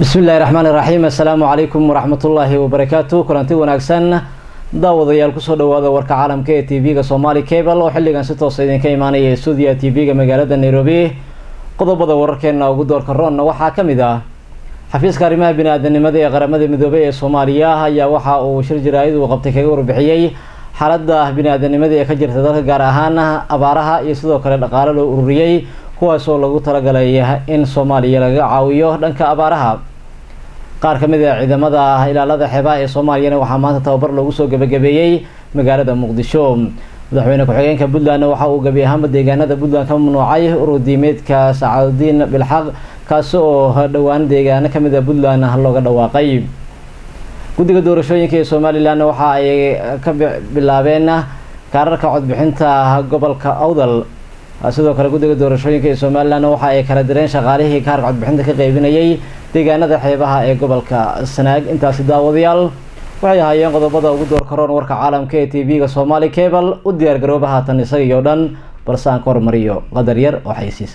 bismi illahi raxmaan iraxiim assalaamu calaykum waraxmatullaahi wabarakaatu kulanti wanaagsan daawadayaal kusoo dhawaada warka caalamka ee t v-ga somali cable oo xilligan si toosa idinka imaanaya stuudiya t v-ga magaalada nairobi qodobada wararkeena ugu doorka roonna waxaa ka mid ah xafiiska arrimaha bini-aadanimada ee qaramada midoobey ee soomaaliya ayaa waxa uu shir jaraa'id uu qabtay kaga warbixiyey xaaladda bini-aadanimada ee ka jirta dalka gaar ahaan abaaraha iyo sidoo kale dhaqaale loo ururiyey kuwaas oo lagu talagalay in soomaaliya laga caawiyo dhanka abaaraha qaar ka mid a ciidamada ilaalada xeebaha ee soomaaliyana waxaa maanta tababar loogu soo gebagabeeyey magaalada muqdisho madaxweyne ku-xigeenka puntlandna waxa uu gebi ahaanba deegaanada puntland ka mamnuucay ururdiimeedka sacaadudiin bilxaq kaasi oo dhowaan deegaano kamid a puntland looga dhawaaqay guddiga doorashooyinka ee somalilan waxa ay ka bilaabeen kaararka codbixinta gobolka awdal sidoo kale guddiga doorashooyinka ee somalilan waxa ay kala direen shaqaalihii kaarka codbixinta ka qeybinayay deegaanada xeebaha ee gobolka sanaag intaasi daawadayaal waxay ahaayeen qodobada ugu doorka roon warka caalamka ee t v-ga somali cable u diyaar garooba haatan isagii oo dhan balse aan ka hormariyo qadar yar oo xaysiisa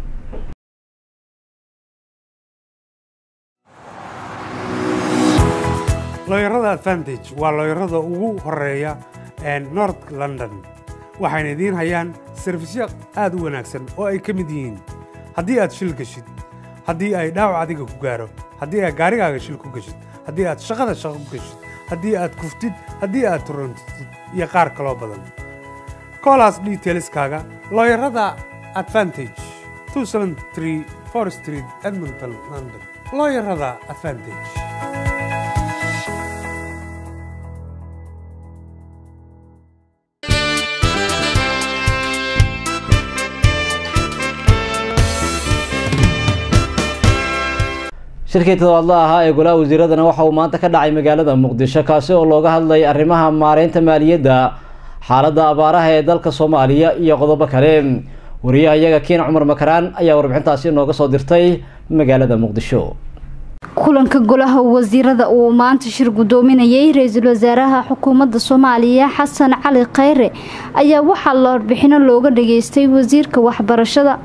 looyarada advantage waa looyarada ugu horeeya north london waxayna idiin hayaan sarfisyo aad u wanaagsan oo ay ka mid yihiin haddii aad shil geshid haddii ay dhaawac adiga ku gaaro haddii aad gaarigaaga shil ku geshid haddii aad shaqada shaqo ku geshid haddii aad kuftid haddii aad turantid iyo qaar kaloo badan koolaas detailskaaga looyarada advantage street edmonton london looyarada advantage shirkii todobaadla ahaa ee golaha wasiiradana waxa uu maanta ka dhacay magaalada muqdisho kaasi oo looga hadlay arrimaha maareynta maaliyadda xaaladda abaaraha ee dalka soomaaliya iyo qodobo kale wariyaha iyaga kiin cumar makaraan ayaa warbixintaasi nooga soo dirtay magaalada muqdisho kulanka golaha wasiirada uu maanta shir gudoominayay ra-iisul wasaaraha xukuumadda soomaaliya xasan cali khayre ayaa waxaa warbixino looga dhageystay wasiirka waxbarashada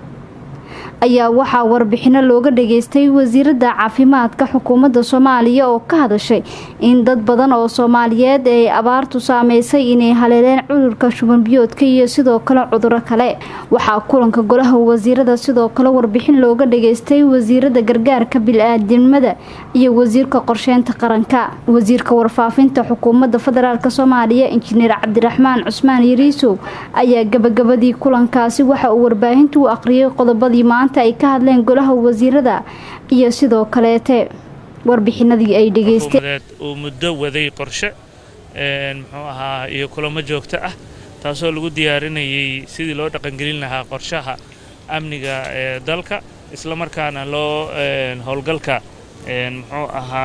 ayaa waxaa warbixino looga dhageystay wasiirada caafimaadka xukuumadda soomaaliya oo ka hadashay in dad badan oo soomaaliyeed ay abaartu saameysay inay haleeleen cudurka shubanbiyoodka iyo sidoo kale cuduro kale waxaa kulanka golaha wasiirada sidoo kale warbixin looga dhageystay wasiirada gargaarka bil-aadamada iyo wasiirka qorsheynta qaranka wasiirka warfaafinta xukuumadda federaalk soomaaliya injineer cabdiraxmaan cusmaan yariisow ayaa gabagabadii kulankaasi waxa uu warbaahinta u aqriyay qodobadii maanta ay ka hadleen golaha wasiirada iyo sidoo kaleete warbixinadii ay dhegeysteen uu muddo waday qorshe muxuu ahaa iyo kulamo joogto ah taasoo lagu diyaarinayay sidii loo dhaqangelin lahaa qorshaha amniga ee dalka isla markaana loo howlgalka muxuu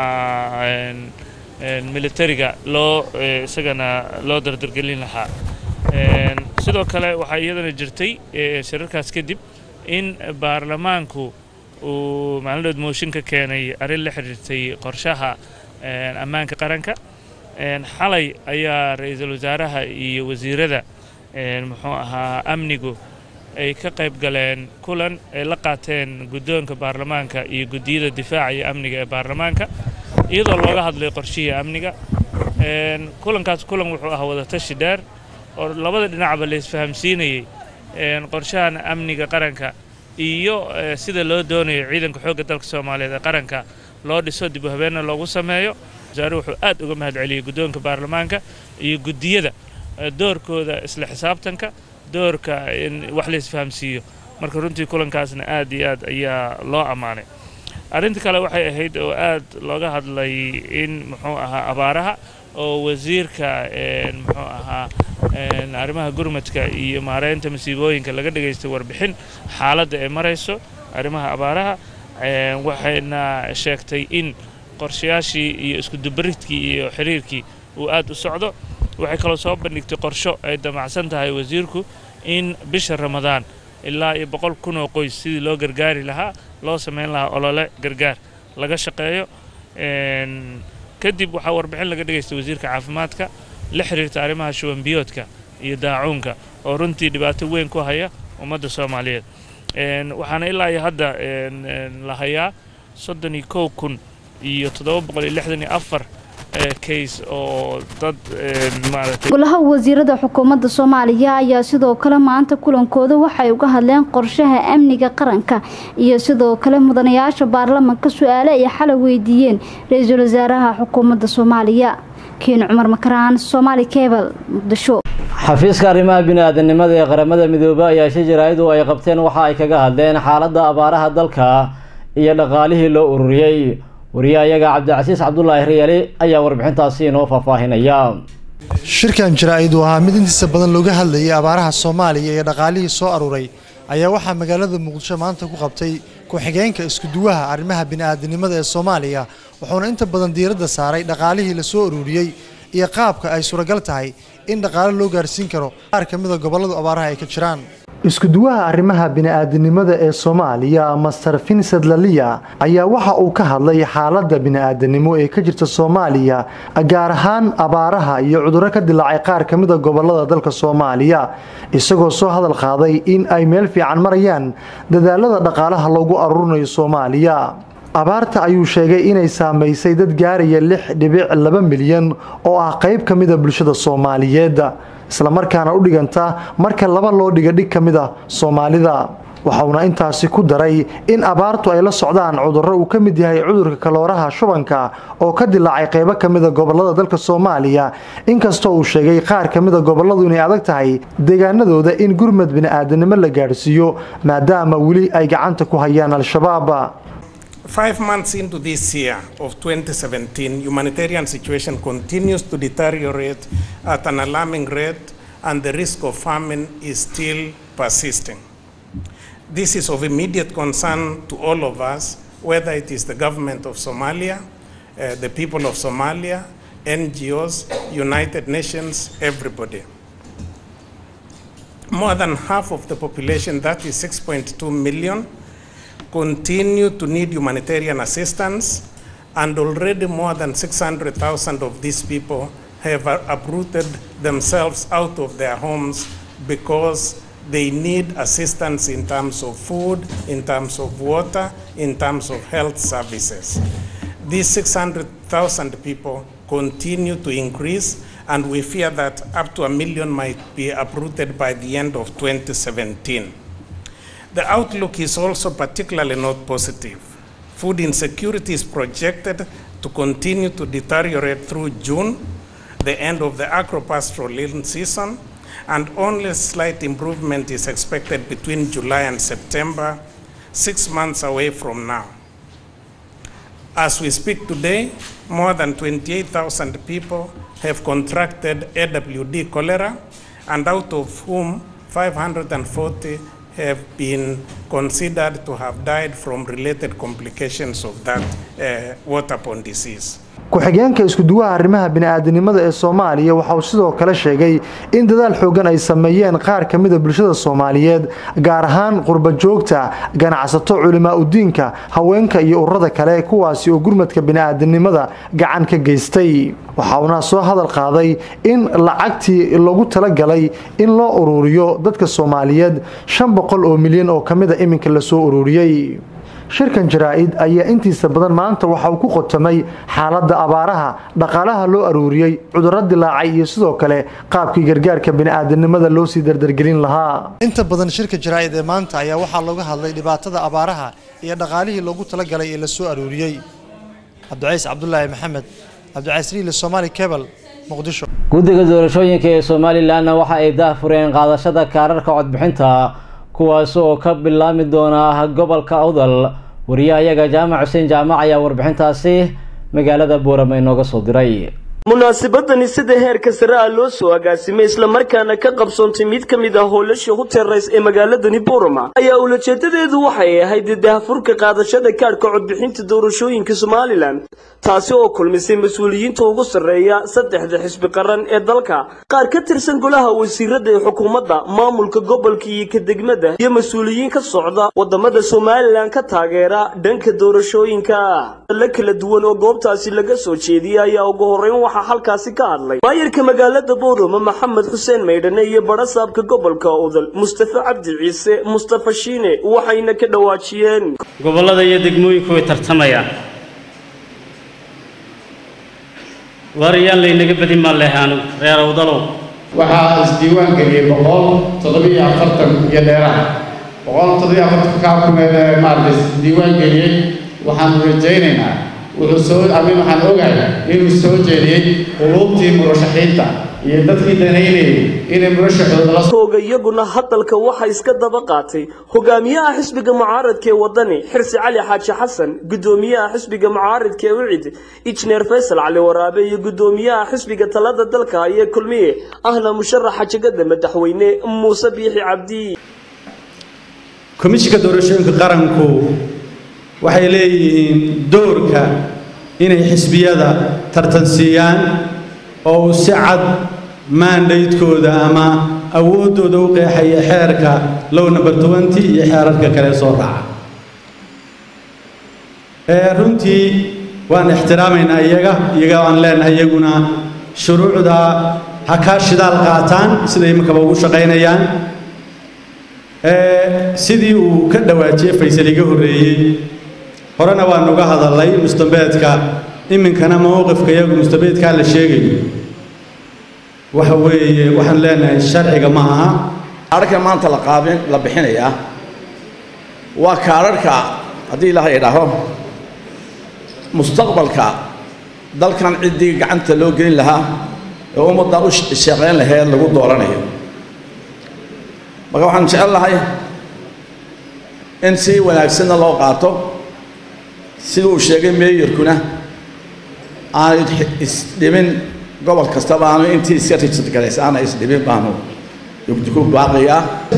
ahaa militariga loo isagana loo dardargelin lahaa sidoo kale waxaa iyadana jirtay shirarkaas kadib in baarlamaanku uu maalindhood mooshin ka keenay arrin la xidhiirtay qorshaha ammaanka qaranka xalay ayaa ra-iisul wasaaraha iyo wasiirada muxuu ahaa amnigu ay ka qayb galeen kulan ay la qaateen guddoonka baarlamaanka iyo guddiyada difaaca iyo amniga ee baarlamaanka iyadoo looga hadlay qorshihii amniga kulankaas kulan wuxuu ahaa wadatashi dheer oo labada dhinacba la isfahamsiinayay qorshahan amniga qaranka iyo sida loo doonayo ciidanka xoogga dalka soomaaliyeed ee qaranka loo dhiso dib u habeenna loogu sameeyo wasaare wuxuu aad uga mahad celiyey guddoonka baarlamaanka iyo guddiyada doorkooda isla xisaabtanka doorka in wax la isfahamsiiyo marka runtii kulankaasna aad iyo aad ayaa loo ammaanay arrinta kale waxay ahayd oo aad looga hadlay in muxuu ahaa abaaraha oo wasiirka muxuu ahaa arrimaha gurmadka iyo maareynta masiibooyinka laga dhagaystay warbixin xaaladda ay marayso arrimaha abaaraha waxayna sheegtay in qorshayaashii iyo iskudubaridkii iyo xiriirkii uu aad u socdo waxay kaloo soo bandhigtay qorsho ay damacsan tahay wasiirku in bisha ramadaan ilaa iyo boqol kun oo qoys sidii loo gargaari lahaa loo samayn lahaa olole gargaar laga shaqeeyo kadib waxaa warbixin laga dhagaystay wasiirka caafimaadka la xiriirta arrimaha shubanbiyoodka iyo daacuunka oo runtii dhibaato weyn ku haya ummadda soomaaliyeed waxaana ilaa iyo hadda la hayaa soddon iyo kow kun iyo toddoba boqol iyo lixdan iyo afar case oo dad maaragtay golaha wasiirada xukuumadda soomaaliya ayaa sidoo kale maanta kulankooda waxay uga hadleen qorshaha amniga qaranka iyo sidoo kale mudanayaasha baarlamanka su-aale ay xalay weydiiyeen ra-iisul wasaaraha xukuumadda soomaaliya kiin cumar makaraan soomaali kebal muqdisho xafiiska arrimaha bini-aadanimada ee qaramada midoobey ayaa shi jaraa-idu ay qabteen waxa ay kaga hadleen xaaladda abaaraha dalka iyo dhaqaalihii loo ururiyey wariyahayaga cabdicasiis cabdulaahi riyaali ayaa warbixintaasi inoo faahfaahinaya shirkan jaraa-id uu ahaa mid intiisa badan looga hadlayay abaaraha soomaaliya iyo dhaqaalihii soo aruuray ayaa waxaa magaalada muqdisho maanta ku qabtay ku-xigeenka iskuduwaha arrimaha bini-aadanimada ee soomaaliya wuxuuna inta badan diiradda saaray dhaqaalihii la soo ururiyey iyo qaabka ay suuragal tahay in dhaqaale loo gaarsiin karo qaar ka mida gobolladu abaaraha ay ka jiraan iskuduwaha arrimaha bini-aadanimada ee soomaaliya master vincent laliya ayaa waxa uu ka hadlay xaaladda bini-aadanimo ee ka jirta soomaaliya gaar ahaan abaaraha iyo cudurro ka dilaacay qaar ka mida gobollada dalka soomaaliya isagoo soo hadal qaaday in ay meel fiican marayaan dadaalada dhaqaalaha loogu aruurinayo soomaaliya abaarta ayuu sheegay inay saamaysay dad gaaraya lix dhibic laba milyan oo ah qayb ka mida bulshada soomaaliyeed islamarkaana u dhiganta marka laba loo dhiga dhig ka mid a soomaalida waxauna intaasi ku daray in abaartu ay la socdaan cudurro uu ka mid yahay cudurka kalooraha shubanka oo ka dilaacay qaybo ka mida gobollada dalka soomaaliya inkastoo uu sheegay qaar ka mida gobolladu inay adag tahay deegaanadooda in gurmad bini-aadanimo la gaadhsiiyo maadaama weli ay gacanta ku hayaan al-shabaab Five months into this year of 2017, humanitarian situation continues to deteriorate at an alarming rate and the risk of famine is still persisting. This is of immediate concern to all of us, whether it is the government of Somalia, uh, the people of Somalia, NGOs, United Nations, everybody. More than half of the population, that is 6.2 million, continue to need humanitarian assistance, and already more than 600,000 of these people have uprooted themselves out of their homes because they need assistance in terms of food, in terms of water, in terms of health services. These 600,000 people continue to increase, and we fear that up to a million might be uprooted by the end of 2017. The outlook is also particularly not positive. Food insecurity is projected to continue to deteriorate through June, the end of the agro-pastoral season, and only slight improvement is expected between July and September, six months away from now. As we speak today, more than 28,000 people have contracted AWD cholera, and out of whom 540 have been considered to have died from related complications of that uh, waterborne disease. ku-xigeenka iskuduwaha arrimaha bini-aadanimada ee soomaaliya waxa uu sidoo kale sheegay in dadaal xoogan ay sameeyeen qaar ka mida bulshada soomaaliyeed gaar ahaan qurba joogta ganacsato culimaa udiinka haweenka iyo ururada kale kuwaasi oo gurmadka bini-aadanimada gacan ka geystay waxauna soo hadal qaaday in lacagtii lagu talagalay in loo uruuriyo dadka soomaaliyeed shan boqol oo milyan oo ka mida iminka lasoo uruuriyey shirkan jaraa-id ayaa intiisa badan maanta waxa uu ku qotamay xaaladda abaaraha dhaqaalaha loo aruuriyey cudurro dilaacay iyo sidoo kale qaabkii gargaarka bini-aadanimada loo sii dardargelin lahaa inta badan shirka jaraa-id ee maanta ayaa waxaa looga hadlay dhibaatada abaaraha iyo dhaqaalihii loogu talagalay ee lasoo aruuriyey cabdicays cabdulaahi maxamed cabdicays riile somaali kebal muqdisho guddiga doorashooyinka ee somalilanna waxa ay daahfureen qaadashada kaararka codbixinta kuwaas oo ka bilaami doona gobolka awdal wariyahayaga jaamac xuseen jaamac ayaa warbixintaasi magaalada buurama inooga soo diray munaasabadani sida heerka sare ah loo soo agaasimay islamarkaana ka qabsoontay mid ka mid ah howlasha huteerays ee magaaladani burama ayaa ulajeedadeedu waxay ahayd daahfurka qaadashada kaadhka codbixinta doorashooyinka somalilan taasi oo kulmisay mas-uuliyiinta ugu sarreeya saddexda xisbi qaran ee dalka qaar ka tirsan golaha wasiirada ee xukuumadda maamulka gobolka iyo ka degmada iyo mas-uuliyiin ka socda wadamada somalilan ka taageera dhanka doorashooyinka la kala duwan oo goobtaasi laga soo jeediyay ayaa ugu horreyn waxaa halkaasi ka hadlay maayarka magaalada boorama maxamed xuseen maydhane iyo barasaabka gobolka udal mustafa cabdi ciise mustafa shiine waxayna ka dhawaajiyeen gobollada iyo degmooyinku way tartamayaan waariyaan laynaga badin maan lehaanu reer awdalow waxaa isdiiwaan geliyey boqol toddobiyo afartan iyo dheeraha boqol toddobiyo afartan kaa kumeed ee maarata isdiiwaan geliyey waxaanu rajaynaynaa wuxuu soo amin waxaan ogahay inuu soo jeediyey quluubtii murashaxiinta iyo dadkii danaynayay inay murashaxooda la tooga iyaguna hadalka waxaa iska daba qaatay hogaamiyaha xisbiga mucaaradka ee wadani xirsi cali xaaji xasan gudoomiyaha xisbiga mucaaradka ee wicid injineer faysal cali waraabe iyo gudoomiyaha xisbiga talada dalka ayee kulmiye ahna musharaxa jegada madaxweyne muuse biixi cabdi komishinka doorashooyinka qaranku waxay leeyihiin doorka inay xisbiyada tartansiiyaan oo uu si cad maandaydkooda ama awooddooda u qeexaya xeerka low number twenty iyo xeerarka kale soo raaca runtii waan ixtiraamaynaa iyaga iyaga aan leenahay iyaguna shuruucda ha kaa shidaal qaataan sida iminkaba ugu shaqaynayaan sidii uu ka dhawaajiyey faysal iga horreeyey horena waan uga hadalnay mustambeedka iminkana mowqifka iyagu mustambeedkaa la sheegayo waxa weeye waxaan leenahay sharciga ma aha kaadharhka maanta la qaabin la bixinayaa waa kaadharhka haddii ilaahay idhaaho mustaqbalka dalkan ciddii gacanta loo gelin lahaa ee ummaddan u shaqayn laheed lagu dooranayo marka waxaan jecel lahay in si wanaagsanna loo qaato sida uu sheegay meeyarkuna aanu isdhimin gobol kastaba aanu intii iska rijid galays aana isdhimin baanu ku baaqiyaa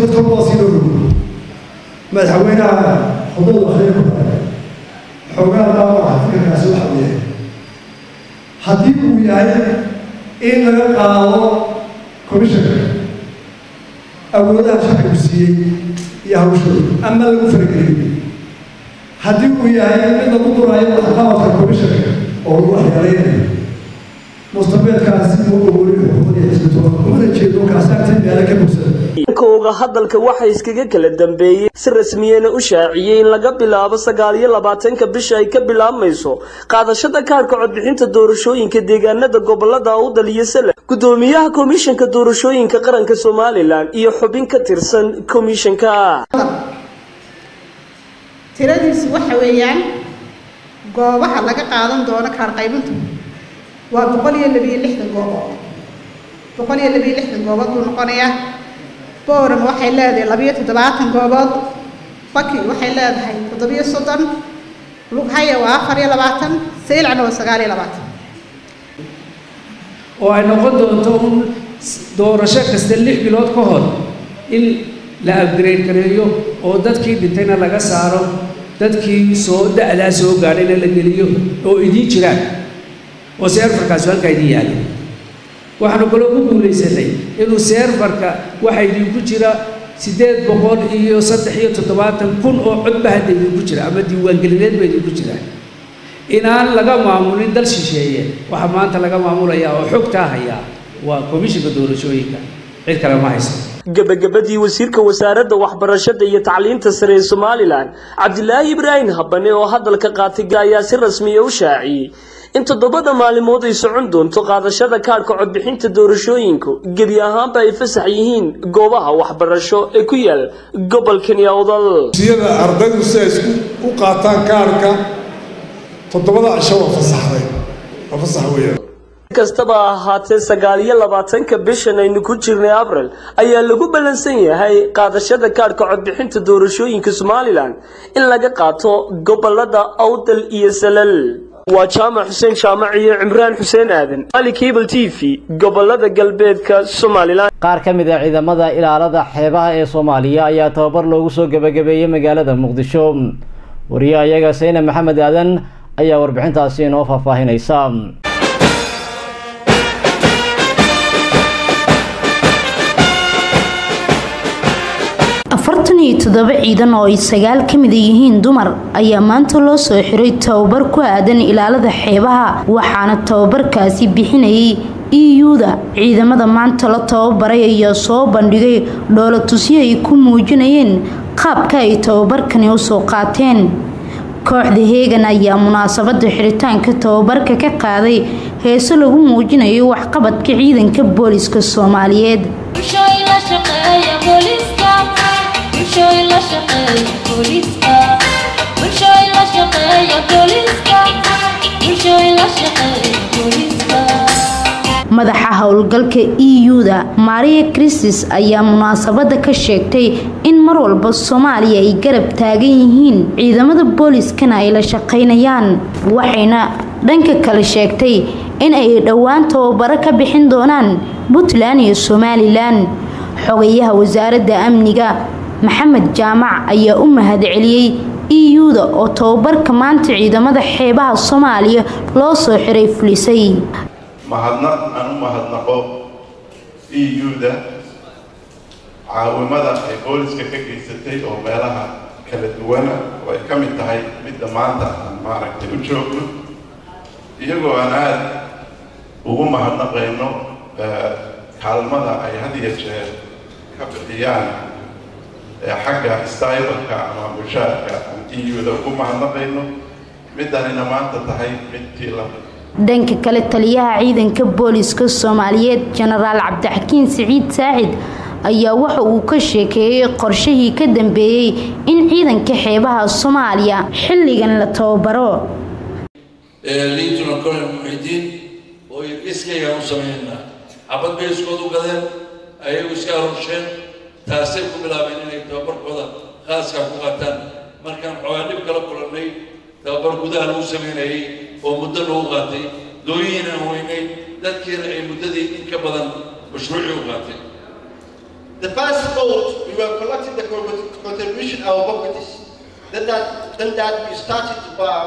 madaxweynaha xuduud waxay ku daray xoogaa dhaawaca fikirkaasi waxa uu yahay haddii uu yahay in laga qaado komishanka awoodaha shacbigu siiyey iyo hawshooda ama lagu fargeliyo haddii uu yahay mid lagu duraayo waxqabadka komishanka oo lagu waxyeelaynayo mustabeedkaasi uu awooriyo xuquuqdii xisbitoon umana jeedo kaasaagtii meelo ka bugsada kooga hadalka waxaa iskaga kala dambeeyey si rasmiyana u shaaciyey in laga bilaabo sagaal iyo labaatanka bisha ay ka bilaabmayso qaadashada kaarhka codbixinta doorashooyinka deegaanada gobolada awdal iyo sale gudoomiyaha komishanka doorashooyinka qaranka somalilan iyo xubin ka tirsan komishanka tiradiisu waxa weeyaan goobaha laga qaadan doono kaar qaybintu waa boqol iyo labiyo lixdan goobood boqol iyo labiyo lixdan goobood buu noqonayaa booram waxay leedahay labiyo toddobaatan goobood baki waxay leedahay toddobiyo soddon lughaya waa afar iyo labaatan saylcna waa sagaal iyo labaatan oo ay noqon doonto un doorasho kasta lix bilood ka hor in la upgrade gareeyo oo dadkii dhintayna laga saaro dadkii soo da'daa soo gaadhayna la geliyo oo idiin jiraan oo seerfarkaasi halkaa idiin yaalla waxaanu kaloo ku guulaysanay inuu seerfarka waxa idinku jira siddeed boqol iyo saddex iyo toddobaatan kun oo codba hadda idinku jira ama diiwaangelineed ba idinku jiraan inaan laga maamulin dal shisheeye waxaa maanta laga maamulayaa oo xogtaa hayaa waa komishinka doorashooyinka cid kale ma haysto gabagabadii wasiirka wasaaradda waxbarashada iyo tacliinta sare ee somalilan cabdilaahi ibraahim habane oo hadalka qaatay ayaa si rasmiya u shaaciyey in toddobada maalimood ay socon doonto qaadashada kaadhka codbixinta doorashooyinku gebi ahaanba ay fasax yihiin goobaha waxbarasho ee ku yaal gobolkani awdal siyada ardaydu si ay isku u qaataan kaadhka toddobada cisho waa fasaxday waa fasax weeyaan kastaba ahaatee sagaal iyo labaatanka bishan aynu ku jirnay abril ayaa lagu ballansan yahay qaadashada kaadhka codbixinta doorashooyinka somalilan in laga qaato gobolada awdal iyo salal waa jaamac xuseen jaamac iyo cimraan xuseen aadan ali cable t v gobolada galbeedka somalilan qaar ka mid a ciidamada ilaalada xeebaha ee soomaaliya ayaa tababar loogu soo gebagabeeyey magaalada muqdisho wariyaha iyaga sayne maxamed aadan ayaa warbixintaasi inoo faahfaahinaysa afartan iyo toddoba ciidan oo ay sagaal ka mida yihiin dumar ayaa maanta loo soo xiray tababar ku aadan ilaalada xeebaha waxaana tababarkaasi bixinayay iyuda ciidamada maanta la tababaray ayaa soo bandhigay dhoolatusyo ay ku muujinayeen qaabka ay tababarkani usoo qaateen kooxda heegan ayaa munaasabada xiritaanka tababarka ka qaaday heeso lagu muujinayo waxqabadka ciidanka booliska soomaaliyeed madaxa howlgalka iyuda maria kristis ayaa munaasabada ka sheegtay in mar walba soomaaliya ay garab taagan yihiin ciidamada booliskana ay la shaqaynayaan waxayna dhanka kale sheegtay in ay dhowaan tababaro ka bixin doonaan puntland iyo somalilan xogayaha wasaaradda amniga maxamed jaamac ayaa u mahadceliyey iyuda oo tababarka maanta ciidamada xeebaha soomaaliya loo soo xiray fulisay mahadnaq aan u mahadnaqo eu-da caawimada ay booliska ka geysatay oo meelaha kala duwana oo ay ka mid tahay midda maanta aan maaragtay u joogno iyagoo aan aada ugu mahadnaqayno kaalmada ay had iyo jeer ka bixiyaan xagga stybalka ama mushaarka aan eu-da ugu mahadnaqayno middanina maanta tahay midtii la dhanka kale taliyaha ciidanka booliska soomaaliyeed jenaraal cabdixakiin siciid saacid ayaa waxa uu ka sheekeeyey qorshihii ka dambeeyey in ciidanka xeebaha soomaaliya xilligan la tababaro liintuna colonel muxidiin oo iskaygaan u sameynaa xabad bay iskood u gadeen ayagu iska arusheen taasay ku bilaabeen inay tababarkooda khaaskaa ku qataan markaan xoogaa dhib kala kulannay tababar gudaha lagu sameynayay oo muddo lagu qaatay dooyihiin aan weynay dadkiina ay muddadii in ka badan mashruucii u qaatay The first vote, we were collecting the contribution our properties. Then that, then that we started to buy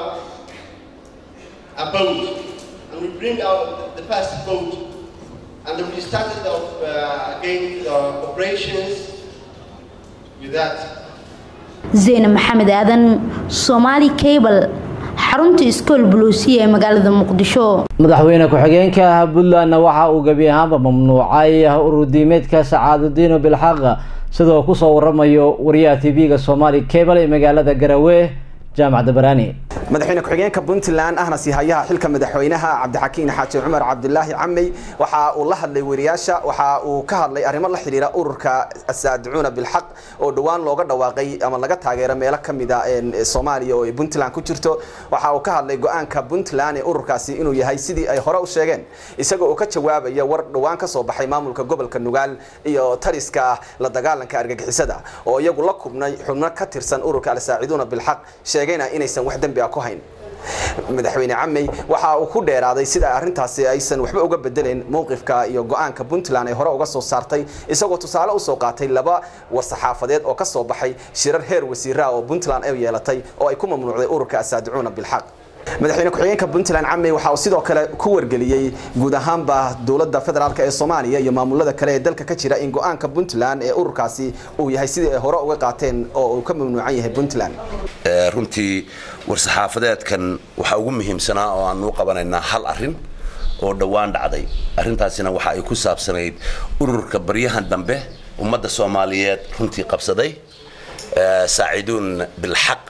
a boat, and we bring out the first boat, and then we started off uh, again the operations with that. zeyne maxamed aadan somaali cable xarunta iskool buluusiya ee magaalada muqdisho madaxweyne ku-xigeenka puntlandna waxa uu gebi ahaanba mamnuucay ururdiimeedka sacaadudiino bilxaq sidoo kusoo waramayo wariyaha tv-ga somaali cable ee magaalada garowe jaamac dabaraani madaxweyne ku-xigeenka puntland ahna siihayaha xilka madaxweynaha cabdixakiin xaaji cumar cabdulaahi camey waxa uu la hadlay wariyaasha waxa uu ka hadlay arrimo la xidhiira ururka asaadicuuna bilxaq oo dhowaan looga dhawaaqay ama laga taageero meelo ka mida soomaaliya oo ay puntland ku jirto waxa uu ka hadlay go-aanka puntland ee ururkaasi inuu yahay sidii ay hore u sheegeen isagoo uu ka jawaabaya war dhowaan ka soo baxay maamulka gobolka nugaal iyo tariska la dagaalanka argagixisada oo iyagu la kubnay xubno ka tirsan ururka alsaaciduuna bilxaq sheegayna inaysan wax dembi ah ku hayn madaxweyne camey waxa uu ku dheeraaday sida arrintaasi aysan waxba uga bedelayn mowqifka iyo go-aanka puntland ay hore uga soo saartay isagoo tusaale usoo qaatay laba war-saxaafadeed oo ka soo baxay shirar heer wasiiraha oo puntland ay yeelatay oo ay ku mamnuucday ururka asaadicuuna bilxaq madaxweyne ku-xigeenka puntland camey waxa uu sidoo kale ku wargeliyey guud ahaanba dowladda federaalk ee soomaaliya iyo maamulada kale ee dalka ka jira in go-aanka puntland ee ururkaasi uu yahay sidii ay hore uga qaateen oo uu ka mamnuucan yahay puntland runtii war-saxaafadeedkan waxaa ugu muhiimsanaa oo aanu qabanaynaa hal arin oo dhowaan dhacday arrintaasina waxa ay ku saabsanayd ururka baryahan dambe ummadda soomaaliyeed runtii qabsaday saaciduun bilxaq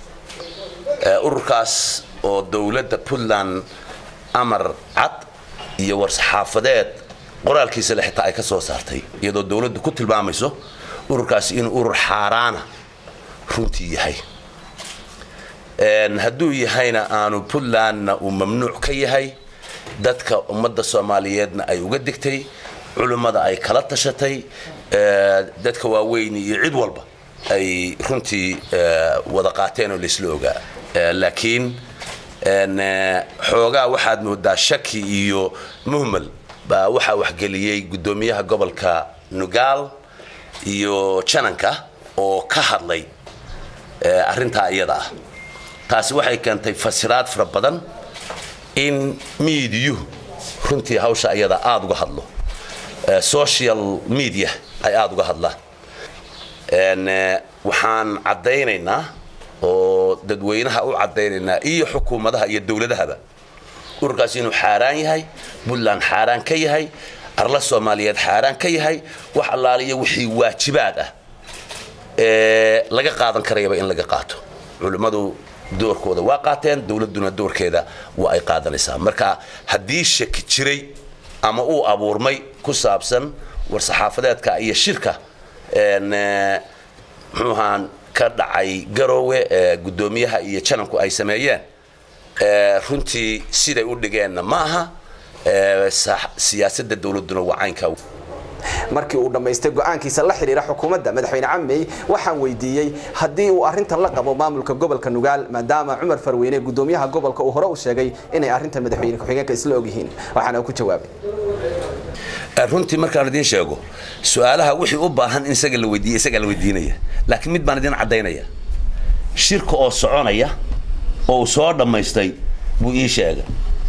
ururkaas oo dowladda puntland amar cad iyo war-saxaafadeed qoraalkiisale xitaa ay ka soo saartay iyadoo dowladdu ku tilmaamayso ururkaasi inuu urur xaaraana runtii yahay hadduu yahayna aanu puntlandna uu mamnuuc ka yahay dadka ummadda soomaaliyeedna ay uga digtay culimmada ay kala tashatay dadka waaweyn iyo cid walba ay runtii wada qaateen oo laisla ogaa laakiin xoogaa waxaad moodaa shaki iyo muhmal baa waxaa waxgeliyey guddoomiyaha gobolka nugaal iyo jananka oo ka hadlay arrintaa iyada ah taasi waxay keentay fasiraad fara badan in miidiyuhu runtii hawsha iyada aada uga hadlo social media ay aada uga hadlaan waxaan caddaynaynaa oo dadweynaha u caddaynaynaa iyo xukuumadaha iyo dowladahaba ururkaas inuu xaaraan yahay puntland xaaraan ka yahay arla soomaaliyeed xaaraan ka yahay wax allaaliya wixii waajibaad ah ee laga qaadan karayaba in laga qaato culimmadu doorkooda waa qaateen dowladduna doorkeeda waa ay qaadanaysaa marka haddii shaki jiray ama uu abuurmay ku saabsan war-saxaafadeedka iyo shirka muxuu ahaan ka dhacay garoowe ee guddoomiyaha iyo jananku ay sameeyeen runtii siday u dhigeenna ma aha siyaasadda dowladduna waa caynka markii uu dhammaystay go'aankiisa la xidhiira xukuumadda madaxweyne camey waxaan weydiiyey haddii uu arrintan la qabo maamulka gobolka nugaal maadaama cumar farweyne guddoomiyaha gobolka uu hore u sheegay inay arrintan madaxweyne ku-xigeenka isla ogyihiin waxaana ku jawaabay runtii markaan idiin sheego su-aalaha wixii u baahan in isaga la weydiiya isagaa la weydiinaya laakiin mid baan idiin caddaynaya shirka oo soconaya oo uu soo dhammaystay buu ii sheegay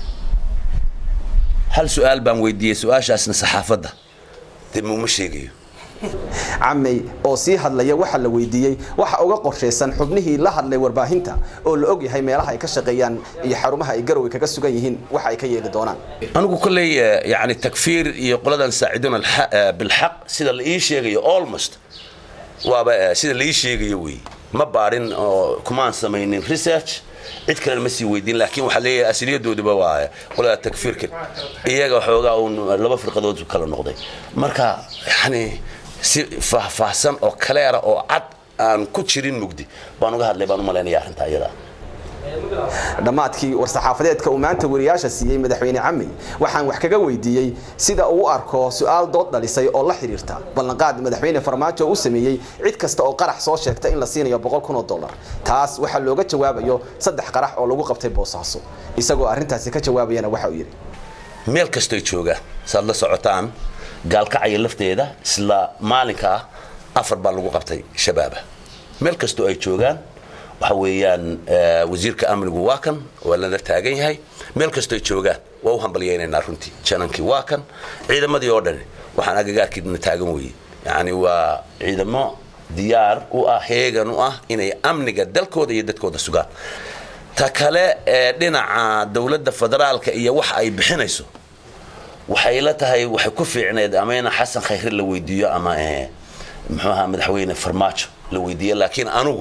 hal su-aal baan weydiiyey su-aashaasna saxaafadda dee muuma sheegayo camey oo sii hadlaya waxaa la weydiiyey waxa uga qorshaysan xubnihii la hadlay warbaahinta oo la og yahay meelaha ay ka shaqeeyaan iyo xarumaha ay garowe kaga sugan yihiin waxa ay ka yeeli doonaan anigu kolley yani takfiir iyo qoladan saaciduuna bilxaq sida la ii sheegayo almost waaba sida la ii sheegayo wey ma baadhin oo kumaan samaynin research cid kalena ma sii weydiin laakiin waxaa leeyahay asiliyadooduba waa qolada takfiirka iyaga xoogaa uun laba firqadood kala noqday marka yani si faahfaahsan oo kaleera oo cad aan ku jirin mugdi baan uga hadlay baan u malaynaya arrinta iyada dhammaadkii war-saxaafadeedka uu maanta wariyaasha siiyey madaxweyne camey waxaan wax kaga weydiiyey sida uu u arko su-aal dood dhalisay oo la xidhiirta ballanqaad madaxweyne farmaajo u sameeyey cid kasta oo qarax soo sheegta in la siinayo boqol kun oo dollar taas waxaa looga jawaabayo saddex qarax oo lagu qabtay boosaaso isagoo arrintaasi ka jawaabayana waxa uu yidhi meel kastoy joogaan saad la socotaan gaalkacaya lafteeda isla maalinka ah afar baa lagu qabtay shabaaba meel kastoo ay joogaan waxa weeyaan wasiirka amnigu waa kan waa lala taagan yahay meel kastoo ay joogaan waa u hambalyaynaynaa runtii janankii waa kan ciidamadii oo dhan waxaan agagaarkiina taagan weeye yacni waa ciidamo diyaar u ah heegan u ah inay amniga dalkooda iyo dadkooda sugaan ta kale ee dhinaca dowladda federaalka iyo waxa ay bixinayso waxay la tahay waxay ku fiicneed ama in xasan khayre la weydiiyo ama muxuu ahaa madaxweyne farmaajo la weydiiyo laakiin anugu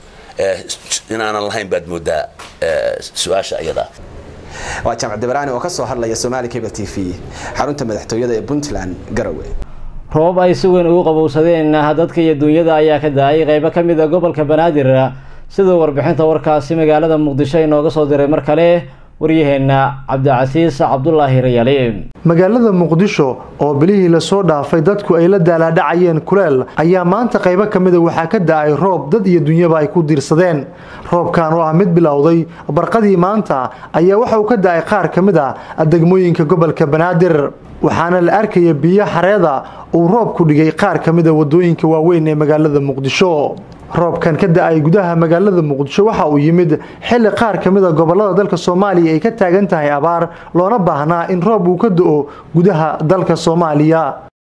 inaanan lahayn baad moodaa su-aasha ayadaa waa jaamac dabaraani oo ka soo hadlaya somaali cable t v xarunta madaxtooyada ee puntland garowe roobab ay si weyn ugu qabowsadeen dadka iyo duunyada ayaa ka da-ay qeybo ka mid a gobolka banaadir siduu warbixinta warkaasi magaalada muqdisho inooga soo diray mar kale waryaheena cabdicasiis cabdulaahi rayali magaalada muqdisho oo bilihii lasoo dhaafay dadku ay la daalaadhacayeen kuleel ayaa maanta qaybo ka mida waxaa ka da-ay roob dad iyo dunyaba ay ku diirsadeen roobkan oo ah mid bilowday barqadii maanta ayaa waxa uu ka da-ay qaar ka mid a degmooyinka gobolka banaadir waxaana la arkaya biyo xareeda uu roobku dhigay qaar ka mida wadooyinka waaweyn ee magaalada muqdisho roobkan ka da-ay gudaha magaalada muqdisho waxa uu yimid xilli qaar ka mid a gobolada dalka soomaaliya ay ka taagan tahay abaar loona baahnaa in roob uu ka do-o gudaha dalka soomaaliya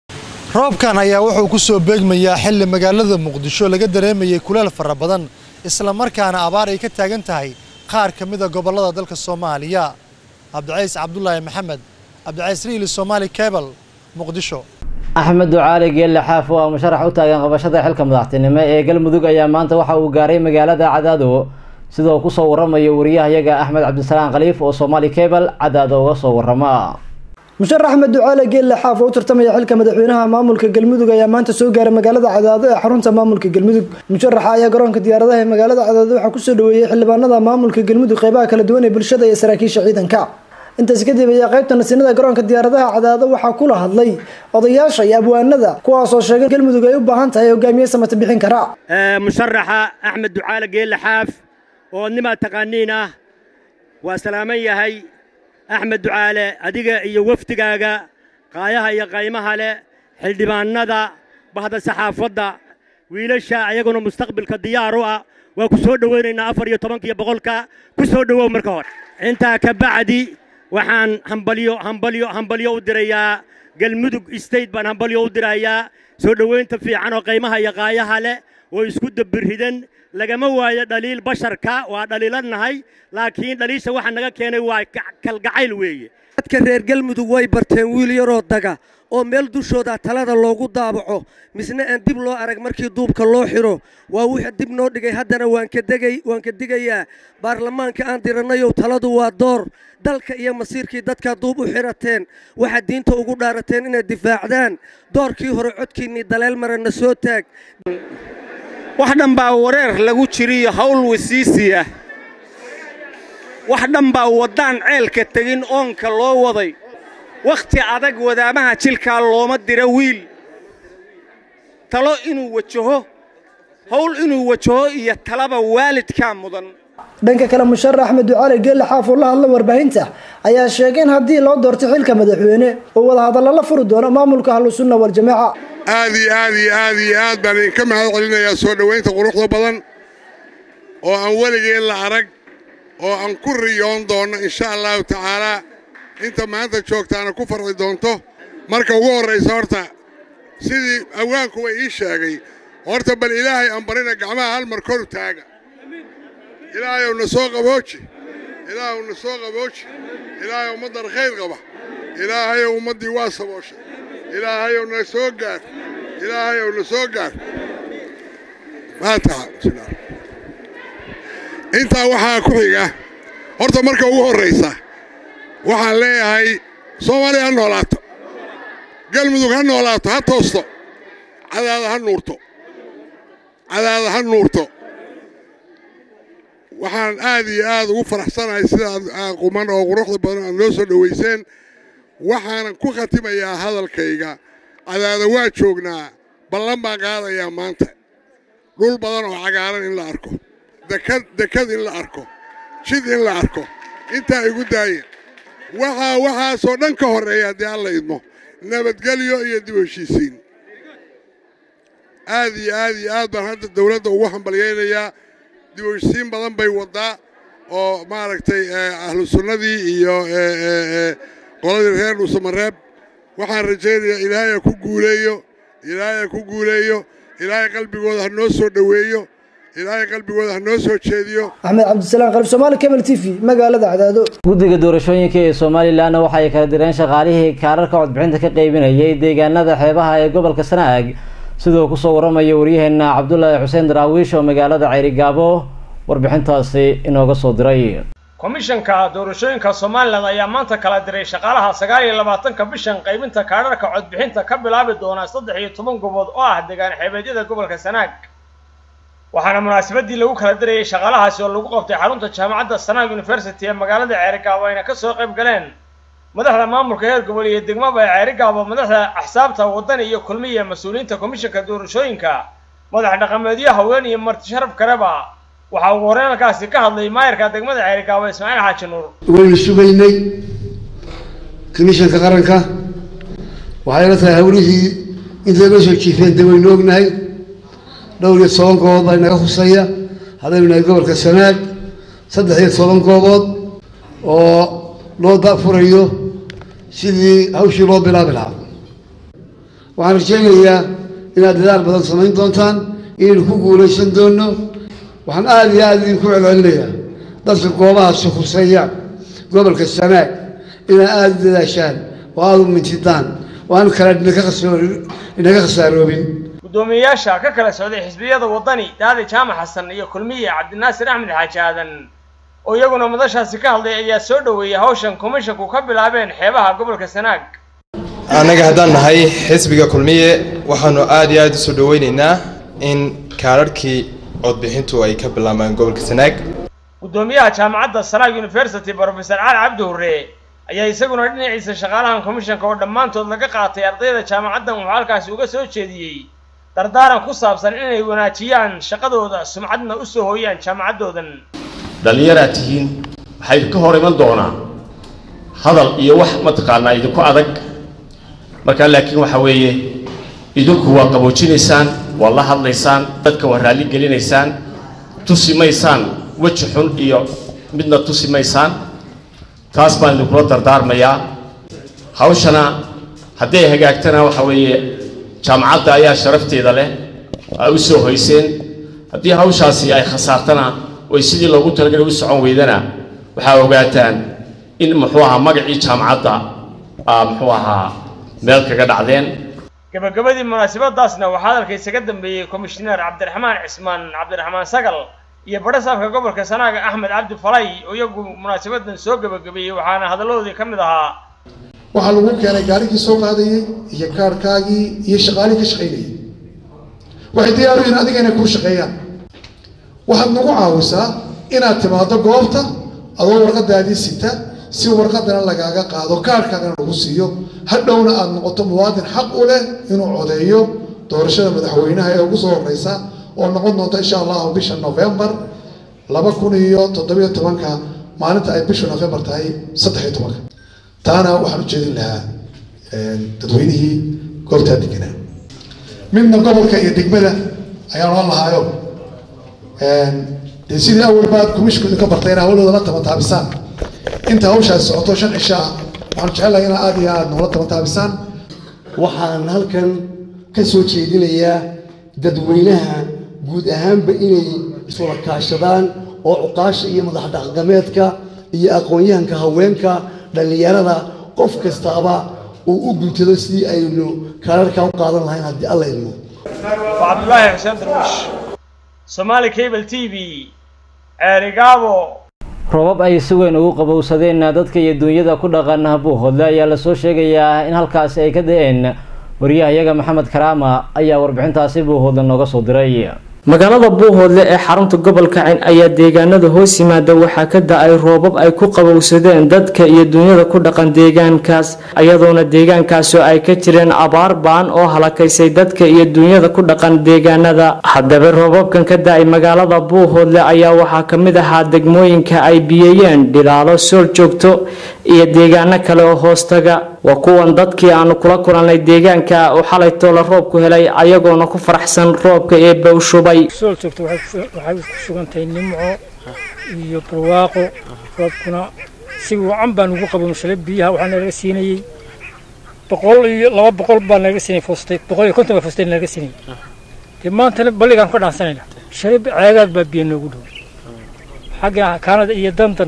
roobkan ayaa wuxuu ku soo beegmayaa xilli magaalada muqdisho laga dareemayay kuleel fara badan isla markaana abaar ay ka taagan tahay qaar ka mid a gobolada dalka soomaaliya cabdicays cabdulaahi maxamed cabdicays riili somaali cebal muqdisho axmed ducaali geelle xaaf oo ah musharax u taagan qabashada xilka madaxtinimo ee galmudug ayaa maanta waxa uu gaaray magaalada cadaado sidoo kusoo waramayo wariyahayaga axmed cabdisalaan khaliif oo soomaali cebal cadaado uga soo warama musharax axmed ducaale geelle xaaf oo u tartamaya xilka madaxweynaha maamulka galmudug ayaa maanta soo gaaray magaalada cadaado ee xarunta maamulka galmudug musharaxa ayaa garoonka diyaaradaha ee magaalada cadaado waxaa kusoo dhaweeyey xildhibaanada maamulka galmudug qeybaha kala duwan ee bulshada iyo saraakiisha ciidanka intaas kadib ayaa qaybta nasiinada garoonka diyaaradaha cadaado waxaa kula hadlay odayaasha iyo abwaanada kuwaasoo sheegay galmudug ay u baahan tahay hogaamiye samata bixin kara musharaxa axmed ducaale geelle xaaf oo nimaa taqaaniin ah waa salaaman yahay axmed ducaale adiga iyo wafdigaaga qaayaha iyo qaymaha leh xildhibaanada bahda saxaafadda wiilasha ayaguna mustaqbilka diyaar u ah waa ku soo dhowaynaynaa afar iyo tobankiyo boqolka ku soo dhowow marka hore intaa ka bacdi waxaan hambalyo hambalyo hambalyo u dirayaa galmudug state baan hambalyo u dirayaa soo dhowaynta fiican oo qaymaha iyo qaayaha leh oo isku dabiridan lagama waayo dhaliil basharka waa dhaliiladnahay laakiin dhaliisha waxa naga keenay waa kalgacayl weeye dadka reer galmudug way barteen wiil yaroo daga oo meel dushooda talada loogu daabaco misna aan dib loo arag markii duubka loo xidho waa wixii dib noo dhigay haddana waan ka degay waan ka digayaa baarlamaanka aan diranayow taladu waa door dalka iyo masiirkii dadkaa duub u xidhateen waxaad diinta ugu dhaarateen inaad difaacdaan doorkii hore codkiinnii daleel marana soo taag wax dhan baa wareer lagu jiriyo hawl wasiisi ah wax dhan baa waddaan ceelka tegin oonka loo waday wakhti adag wadaamaha jilkaa looma dira wiil talo inuu wajaho hawl inuu wajaho iyo talaba waalidkaa mudan dhanka kale musharax axmed ducaali geelle xaaf oo la hadla warbaahinta ayaa sheegay in haddii loo doorto xilka madaxweyne oo wadahadalla la furi doono maamulka ahlusunna waljamaaca aad iyo aad iyo aad iyo aad baan idinka mahad celinayaa soo dhowaynta quruxda badan oo aan weligeen la arag oo aan ku riyoon doonno insha allahu tacaalaa inta maanta joogtaana ku farxi doonto marka ugu horraysa horta sidii awaankuwa ii sheegay horta bal ilaahay aan barina gacmaha hal mar koru taaga ilaahayow na soo qabooji ilaahayow na soo qabooji ilaahayow ummaddan khayr qaba ilaahayow ummaddii waa sabooshay ilaahayow na soo gaar ilaahayow na soo gaar faataxa intaa waxaa ku xiga horta marka ugu horraysa waxaan leeyahay soomaaliya ha noolaato galmudug ha noolaato ha toosto cadaada ha nuurto cadaada ha nuurto waxaan aad iyo aad ugu faraxsanahay sida aad quman oo quruxda badan aad noo soo dhowayseen waxaanan ku khatimayaa hadalkayga cadaada waa joognaa ballan baan qaadayaa maanta dhul badan oo cagaaran in la arko dekad dekad in la arko jid in la arko intaa igu daaya waxaa waxaasoo dhan ka horreeya haddii alla idmo nabadgelyo iyo dib heshiisiin aad iyo aad iyo aad baan hadda dawladda ugu hambalyaynayaa dib heshiisiin badan bay waddaa oo maaragtay ahlu sunnadii iyo qoladii reer dhuusamareeb waxaan rajaynayaa ilaahay ha ku guuleeyo ilaahay ha ku guuleeyo ilaahay qalbigooda ha noo soo dhoweeyo ilaahay qalbigooda ha noo soo jeediyo axmed cabdisalaam qalib soomaali cable t v magaalada cadaado guddiga doorashooyinka ee somalilan waxa ay kala direen shaqaalihii kaararka codbixinta ka qaybinayay deegaanada xeebaha ee gobolka sanaag sidoo kusoo waramaya waryaheena cabdulaahi xuseen daraawiish oo magaalada ceyrigaabo warbixintaasi inooga soo diray komishanka doorashooyinka somalilan ayaa maanta kala diray shaqaalaha sagaal iyo labaatanka bishan qaybinta kaadharka codbixinta ka bilaabi doona saddex iyo toban gobood oo ah deegaan xeebeedyada gobolka sanaag waxaana munaasabadii lagu kala dirayay shaqaalahaasi oo lagu qabtay xarunta jaamacadda sanaag university ee magaalada ceerigaabo ayna kasoo qayb galeen madaxda maamulka heer gobol iyo degmaba ee ceerigaabo madaxda axsaabta wadani iyo kulmiya mas-uuliyiinta komishanka doorashooyinka madax dhaqameedyo haween iyo marti sharaf kaleba waxaa ugu horreyn halkaasi ka hadlay maayarka degmada ceerigaabo ismaaciil xaaji nuur waynu sugaynay komishanka qaranka waxayna tahay hawlihii intay noo soo jiifeen de waynu ognahay dhowr iyo toban goobood baa inaga husaya haddaynu nahay gobolka sanaag saddex iyo toban goobood oo loo dafurayo sidii hawshii loo bilaabi lahaa waxaan rajaynayaa inaad dadaal badan samayn doontaan inaynu ku guulaysan doonno waxaan aada iyo aada idinku celcelinayaa dadka goobahaasi huseeya gobolka sanaag inaad aada u dadaashaan oo aada u mintidaan oo aan kala inaga khasaaroobin guddoomiyeyaasha ka kala socday xisbiyada wadani daadi jaamac xasan iyo kulmiye cabdinaasir axmed xaaji aadan oo iyaguna madashaasi ka hadlay ayaa soo dhoweeyey hawshan komishanku ka bilaabeen xeebaha gobolka sanaag annaga haddaan nahay xisbiga kulmiye waxaanu aada iyo aada usoo dhoweyneynaa in kaararhkii codbixintu ay ka bilaabaan gobolka sanaag guddoomiyaha jaamacadda sanaag university brofesor cali cabdi hurre ayaa isaguna dhinaciisa shaqaalahan komishanka oo dhammaantood laga qaatay ardayda jaamacaddan wuxuu halkaasi uga soo jeediyey dardaaran ku saabsan inay wanaajiyaan shaqadooda sumcadna u soo hooyaan jaamacaddoodan dhallinyaraad tihiin waxaa idinka hor iman doonaa hadal iyo wax mataqaanaa idinku adag markaa laakiin waxa weeye idinku waa qaboojinaysaan waa la hadlaysaan dadka waa raalli gelinaysaan tusi maysaan weji xun iyo midna tusi maysaan taas baan idinkula dardaarmayaa hawshana hadday hagaagtana waxa weeye jaamacadda ayaa sharafteeda leh aa u soo hoyseen haddii hawshaasi ay khasaartana oy sidii loogu talagalay u socon weydana waxaa ogaataan in muxuu ahaa magacii jaamacadda aa muxuu ahaa meel kaga dhacdeen gabagabadii munaasabadaasna waxaa hadalkiisa ka dambeeyey komishineer cabdiraxmaan cismaan cabdiraxmaan sagal iyo badhasaabka gobolka sanaaga axmed cabdi falay oo iyagu munaasabadan soo gabagabeeyey waxaana hadalladoodii ka mid ahaa waxaa lagu keenay gaarigii soo qaadayey iyo kaarhkaagii iyo shaqaalihii ka shaqaynayay waxay diyaar u yihiin adiga inay kuu shaqeeyaan waxaad nagu caawisaa inaad timaado goobta adoo warqadaadii sita si warqadana lagaaga qaado kaarhkaagana lagu siiyo hadhowna aad noqoto muwaadin xaq u leh inuu codeeyo doorashada madaxweynaha ee ugu soo horeysa oo noqon doonta insha allahu bisha novembar laba kun iyo toddobiyo tobanka maalinta ay bisha novembar tahay saddex iyo tobanka taana waxaan u jeedin lahaa dadweynihii goobtaa deganaa midna gobolka iyo degmada ayaan oran lahaayo dee sidii awal baad kumishkooda ka bartay inaa hawlooda la tabantaabisaan inta hawshaas socoto shan cisho ah waxaan jecelahay inaa aad iyo aad noola tabantaabisaan waxaan halkan ka soo jeedinayaa dadweynaha guud ahaanba inay iswada kaashadaan oo cuqaasha iyo madax dhaqameedka iyo aqoon-yahanka haweenka dhallinyarada qof kastaaba uu u guntado sidii aynu kaararkaa u qaadan lahayn haddii alla idmo waa cabdulaahi xuseen darwiish somaali cable t v ceerigaabo roobab ay si weyn ugu qabowsadeen dadka iyo duunyada ku dhaqan buuhoodle ayaa lasoo sheegayaa in halkaasi ay ka da-een wariyahayaga maxamed karaama ayaa warbixintaasi buuhoodle nooga soo diray magaalada buuhoodle ee xarunta gobolka cayn ayaa deegaanada hoos yimaada waxaa ka da-ay roobab ay ku qabowsadeen dadka iyo dunyada ku dhaqan deegaankaas iyadoona deegaankaasi ay ka jireen abaar baan oo halakaysay dadka iyo dunyada ku dhaqan deegaanada haddaba roobabkan ka da-ay magaalada buuhoodle ayaa waxaa ka mid ahaa degmooyinka ay biyeeyeen dhilaalo sool joogto iyo deegaano kale oo hoostaga waa kuwan dadkii aanu kula kulannay deegaanka oo xalay toola roobku helay ayagoona ku faraxsan roobka ee bowshubay sool joogto waxay ku sugantahay nimco iyo barwaaqo roobkuna si wacan baan ugu qabowshalay biyaha waxaa nalaga siinayey boqol iyo laba boqol baa nalaga siinay foostay boqol iyo konton baa foostay nalaga siinayay dee maantana balligaan ka dhaansanayna shalay ceegaad baa biyo noogu dhow xagga kaanada iyo dandan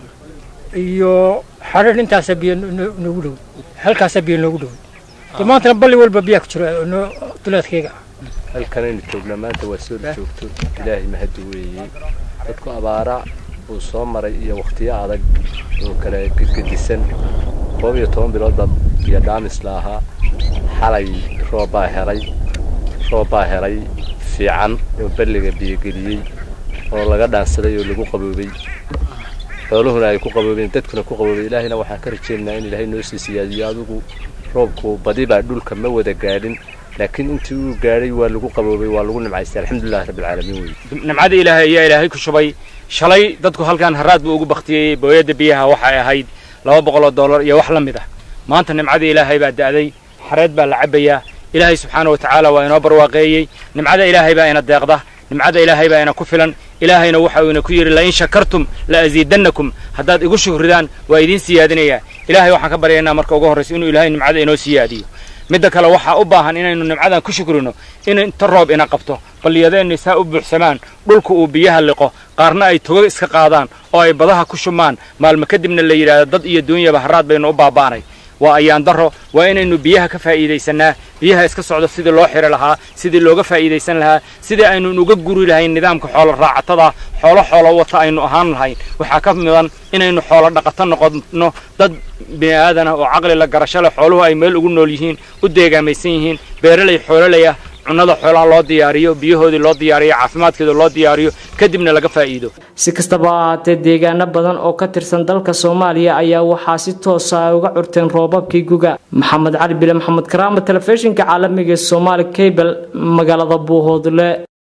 iyo xadhir intaasaa biyo noogu dhow halkaasaa biyo noogu dhow dee maantana balli walba biyaa ku jiro duleedkayga halkanaynu joognaa maanta waa soo joogto ilaahay mahadi weeyey dadku abaara uu soo maray iyo wakhtiyo adag oo kale gedgedisan koob iyo toban biloodba biyo dhaamis la ahaa xalay roobbaa helay roobbaa helay fiican oo balliga biyogeliyey oo laga dhaansaday oo lagu qaboobay xooluhuna ay ku qaboobeen dadkuna ku qaboobay ilaahayna waxaan ka rajaynaynaa in ilaahay noo sii siyaadiyo adigu roobku badibaa dhulka ma wada gaadhin laakiin intii uu gaadhay waa lagu qaboobay waa lagu nimcaystay alxamdulillahi rabbilcaalamiin wey nimcada ilaahay ayaa ilaahay ku shubay shalay dadku halkan haraad buu ugu baktiyey booyadda biyaha waxay ahayd laba boqoloo dollar iyo wax la mid ah maanta nimcada ilaahay baa da'day xareed baa la cabbayaa ilaahay subxaana wa tacaala waa inoo barwaaqeeyey nimcada ilaahay baa ina deeqda nimcada ilaahay baa ina ku filan ilaahayna waxa uu ina ku yidhi lain shakartum la asiidannakum haddaad igu shukridaan waa idiin siyaadinayaa ilaahay waxaan ka baryaynaa marka ugu horraysa inuu ilaahay nimcada inoo siyaadiyo midda kale waxaa u baahan inaynu nimcadan ku shukrino in inta roob ina qabto balliyadeenna saa u buuxsamaan dhulka uu biyaha liqo qaarna ay togo iska qaadaan oo ay badaha ku shumaan maalmo kadibna la yidhaahdo dad iyo duunyaba haraad baynu u baaba'anay waa ayaan darro waa inaynu biyaha ka faa'iidaysanaa biyaha iska socdo sidii loo xiri lahaa sidii looga faa'iidaysan lahaa sidii aynu uga guri lahayn nidaamka xoolo raacatada xoolo xoolo wata aynu ahaan lahayn waxaa ka midan inaynu xoolo dhaqato noqonno dad bini aadana oo caqli la garasho leh xooluhu ay meel ugu nool yihiin u deegaamaysan yihiin beeraley xoololey ah cunnada xoolaha loo diyaariyo biyahoodii loo diyaariyo caafimaadkeeda loo diyaariyo kadibna laga faa'iido si kastaba ha ahaatee deegaano badan oo ka tirsan dalka soomaaliya ayaa waxaa si toosa ay uga curteen roobabkii guga maxamed cali bile maxamed karaama telefishinka caalamiga ee soomaali cable magaalada buuhoodle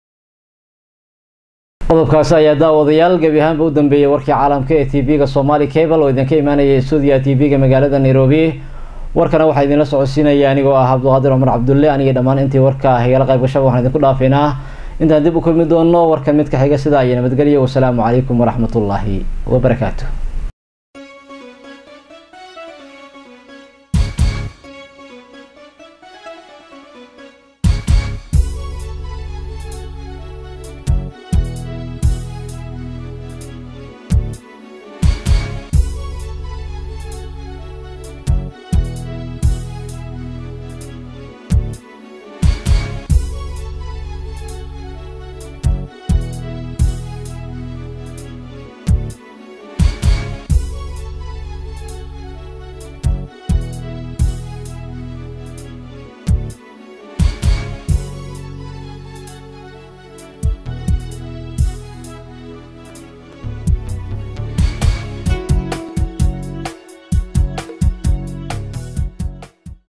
qodobkaasi ayaa daawadayaal gebi ahaanba u dambeeyey warkii caalamka ee tv-ga somaali cable oo idinka imaanaya stuudiya tv-ga magaalada nairobi warkana waxaa idinla socodsiinaya anigoo ah cabdulqaadir cumar cabdulle aniga dhammaan intii warka higala qayb gashaba waxaan idinku dhaafaynaa intaan dib u kulmi doono warkan mid ka xiga sidaa iyo nabadgelyo wasalaamu calaykum waraxmatullaahi wabarakaatu